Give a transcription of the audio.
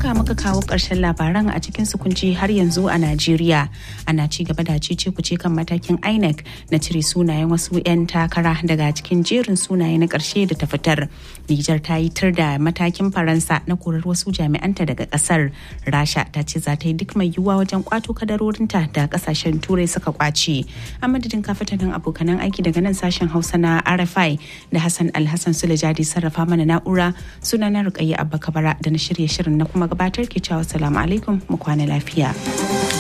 haka muka kawo ƙarshen labaran a cikin sukunci har yanzu a Najeriya. Ana ci gaba da cece kuce kan matakin INEC na cire sunayen wasu 'yan takara daga cikin jerin sunaye na ƙarshe da ta fitar. Nijar ta yi tur da matakin Faransa na korar wasu jami'anta daga ƙasar. Rasha ta ce za ta yi duk mai yiwuwa wajen kwato kadarorinta da ƙasashen Turai suka kwace. A madadin kafatanin abokanan aiki daga nan sashen Hausa na RFI da Hassan Alhassan Sulejadi sarrafa mana na'ura sunana Rukayya Abba Kabara da na shirye shirin na kuma gabatar ke cewa salamu alaikum mu kwana lafiya.